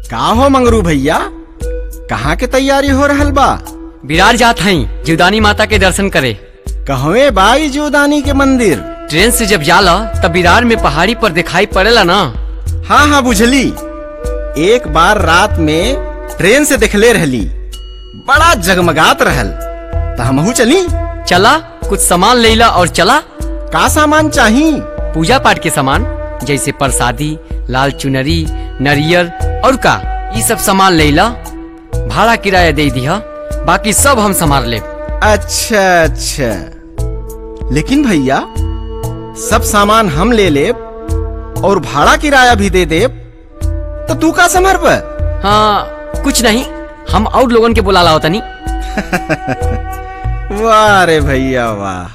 का हो मंगरू भैया कहाँ के तैयारी हो रहल बा विरार जात हई जीवदानी माता के दर्शन करे कहवे बाई जीवदानी के मंदिर ट्रेन से जब जाला तब विरार में पहाड़ी पर दिखाई पड़ेला ना हाँ हाँ बुझली एक बार रात में ट्रेन से देखले रहली बड़ा जगमगात रहल त हमहू चली चला कुछ सामान लेला और चला का सामान चाही पूजा पाठ के सामान जैसे प्रसादी लाल चुनरी नरियर और का ये सब सामान लेला भाड़ा किराया दे दिया बाकी सब हम संभाल ले अच्छा अच्छा लेकिन भैया सब सामान हम ले लेब और भाड़ा किराया भी दे देब तो तू का संभर पर हाँ कुछ नहीं हम और लोगन के बुला लाओ तनी वाह रे भैया वाह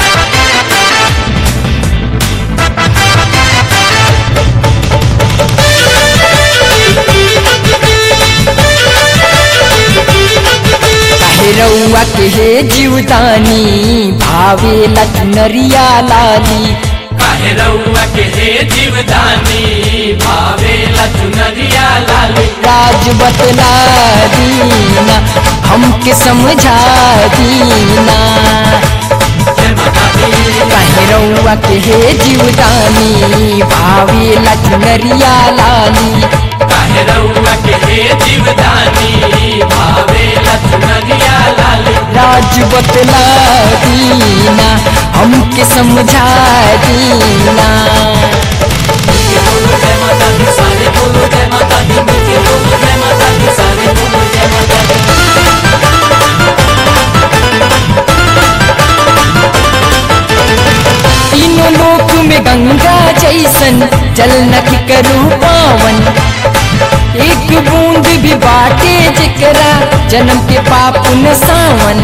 काहे रउआ के हे जीवदानी भावे नरिया लाली काहे रउआ के हे जीवदानी भावे लचुनरिया लाली राज बतला दीना हमके समझा दीना जय माता दी काहे रउआ के हे जीवदानी भावे नरिया लाली काहे रउआ के हे जीवदानी भावे लचुनरिया लाली राज बतला दीना हमके समझा दीना बोलो जय माता दी सारे बोलो जय माता दी मिलके बोलो जय माता दी सारे बोलो जय माता दी तीनों लोक में गंगा जैसन जल नख करू पावन एक बूंद भी बाटे जिकरा जन्म के पाप न सावन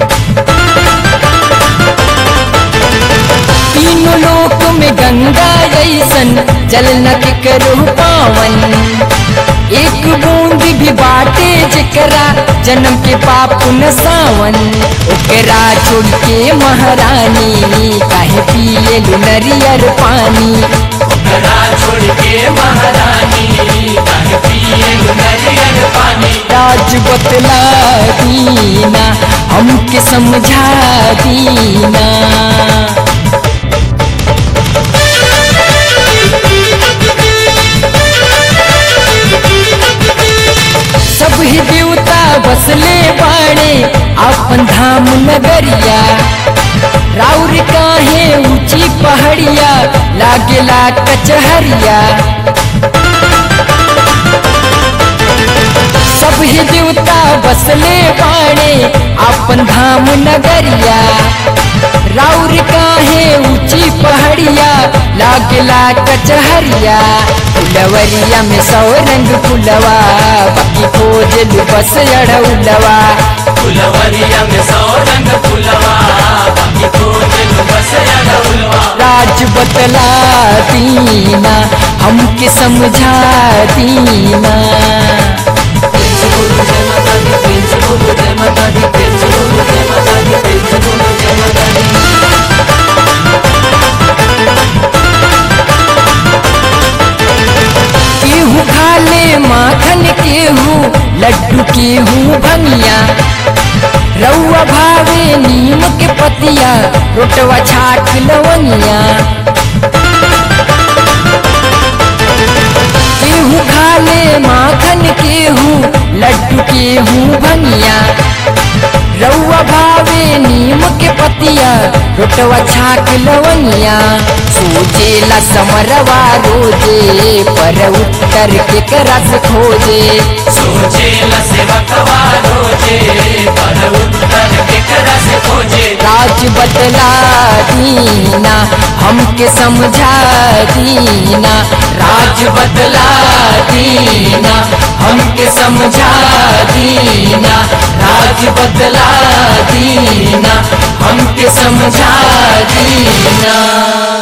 तीनों लोक में गंगा जैसन जल नख करू पावन एक बूंद भी बाटे जिकरा जन्म के पाप न सावन ओकरा छोड़ के महारानी काहे पिए नरियर पानी ओकरा छोड़ के महारानी काहे पिए नरियर पानी राज बतला दीना हमके समझा दीना सब ही देवता बसले बाणे अपन धाम नगरिया राउर काहे ऊंची पहाड़िया लागेला कचहरिया सब ही देवता बसले बाणे अपन धाम नगरिया राउर काहे ऊंची पहाड़िया लागेला कचहरिया फुलवरिया में सौ रंग फुलवा बाकी खोजल बस अड़उलवा फुलवरिया में सौ रंग फुलवा बाकी खोजल बस अड़उलवा राज बतला दीना हमके समझा दीना प्रेम से बोलो जय माता दी प्रेम से बोलो जय माता दी प्रेम से बोलो जय माता दी प्रेम से बोलो जय माता दी केहू खा ले माखन केहू लड्डू केहू भंगिया रउआ भावे नीम के पतिया रोटवा छाट लवंगिया केहू खा ले माखन केहू लड्डू केहू भंगिया रउआ भावे नीम के पतिया रोटवा छाक लवंगिया सोचेला समरवा रोजे पर उत्तर के करस खोजे सोचे ल सेवा कवा रोजे पर उत्तर के करा से खोजे राज बतला दीना हमके समझा दीना राज बतला दीना हमके समझा दीना राज बतला दीना हमके समझा दीना